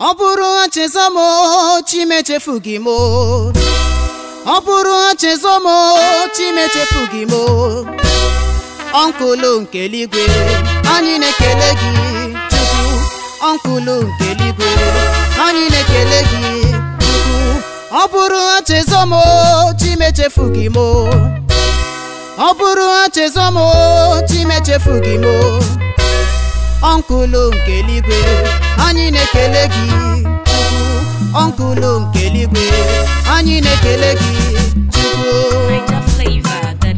ọ bụrụ chezọ m chimechefu gị m ọ bụrụ chezọ m chimechefu gị m ọnkụlụ nke eluigwe anyị na-ekele gị chukwu ọnkụlụ nke eluigwe anyị na-ekele gị chukwu ọ bụrụ chezọ m chimechefu gị m ọ bụrụ chezọ m chimechefu gị m ọnkụlụ nke eluigwe anyị na-ekele gị chukwu ọnkụlụ nke eluigwe anyị na-ekele gị chukwu Niger flavor that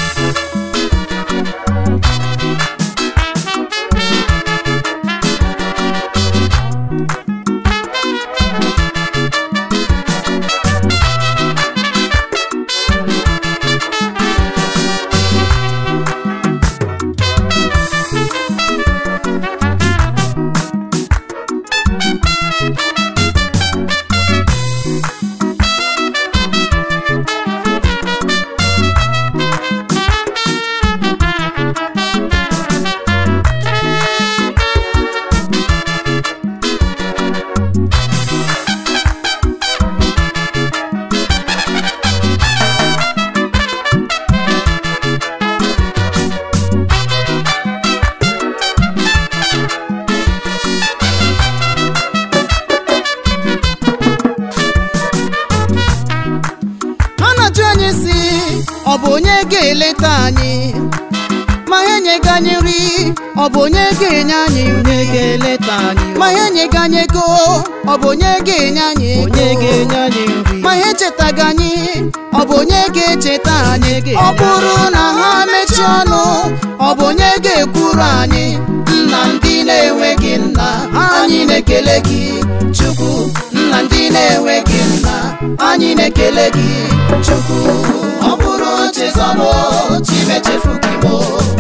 a na-ajụ anyị si ọ bụ onye ga-eleta anyị ma ha enyeghị anyị nri ọ bụ onye ga-enye anyị onye ga-eleta anyị ma ha enyeghị anyị ego ọ bụ onye ga-enye anyị ego onye ga-enye anyị nri ma ha echetaghị anyị ọ bụ onye ga-echeta anyị ga-enye ọ bụrụ na ha mechie ọnụ ọ bụ onye ga-ekwuru anyị nna ndị na-enweghị nna anyị na-ekele gị chukwu nna ndị na-enweghị nna anyị na-ekele gị chukwu ọ bụrụ chezọmụ chimechefu gị mo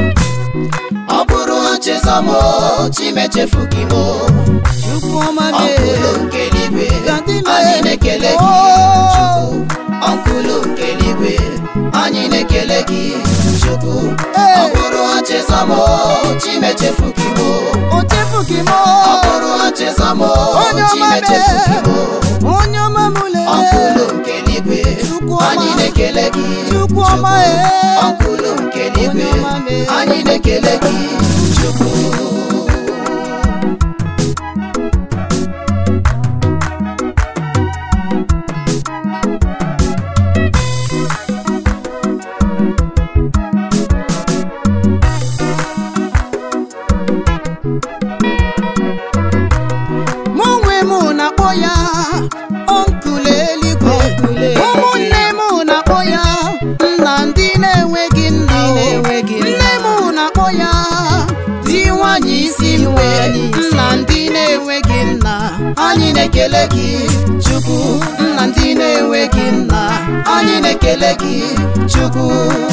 ọ bụrụ chezọmụ chimechefu gị mo chukwu ọma ọnkụlụ nke eluigwe Daddy me. anyị na-ekele gị Oh. chukwu ọnkụlụ nke eluigwe anyị na-ekele gị chukwu Hey. ọ bụrụ chezọmụ chimechefu gị mo o chefughị m ọ bụrụ chezọmụ Onye ọma chimechefu gị mo onye ọma m ọnkụlụ lele nke eluigwe Chukwu ọma. anyị na-ekele gị Chukwu ọma, Chukwu. eh. ọnkụlụ nke eluigwe Onye ọma, eh. anyị na-ekele gị chukwu mụ onwe m na-akpọ ya ọnkụl eluigwe Ọnkụl eluigwe. ụmụnne m na-akpọ ya nna ndị na-enweghị nna o. na-enweghị nna. nne m na-akpọ ya di nwanyị isi mgbe nwanyị isi nna ndị na-enweghị nna anyị na-ekele gị chukwu nna ndị na-enweghị nna anyị na-ekele gị chukwu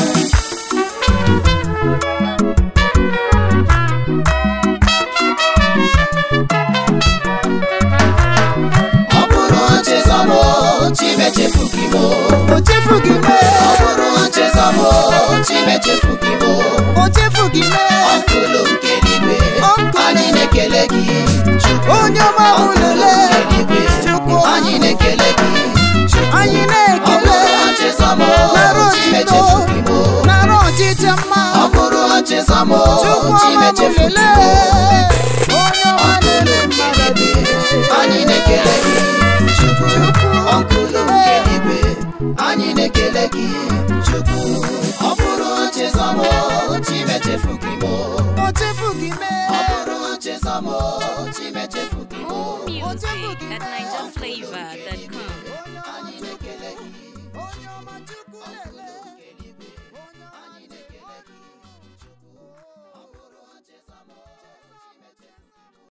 ọ bụrụ chezọmụ chimechefu gị mo o chefughị m ọ bụrụ chezọmụ chimechefu gị mo o chefughị m ọnkụlụ nke eluigwe Ọnkụlụ. anyị na-ekele gị chukwu onye ọma m ọnkụlụ lele nke eluigwe Chukwu. anyị na-ekele gị chukwu anyị ọ na-ekele bụrụ chezọmụ nara chimechefu otito gị mo nara ọchịchị mma ọ bụrụ chezọmụ chukwu ọma m chimechefu gị lele mo onye ọma na-ele mmadụ anyị na-ekele gị chukwu ọnkụlụ nke eluigwe anyị na-ekele gị chukwu ọ bụrụ chezọmụ chimechefu gị mo o chefughị m ọ bụrụ chezọmụ chimechefu gị mo more music at NigerFlavor.com. anyị na-ekele gị onye ọma chukwu lele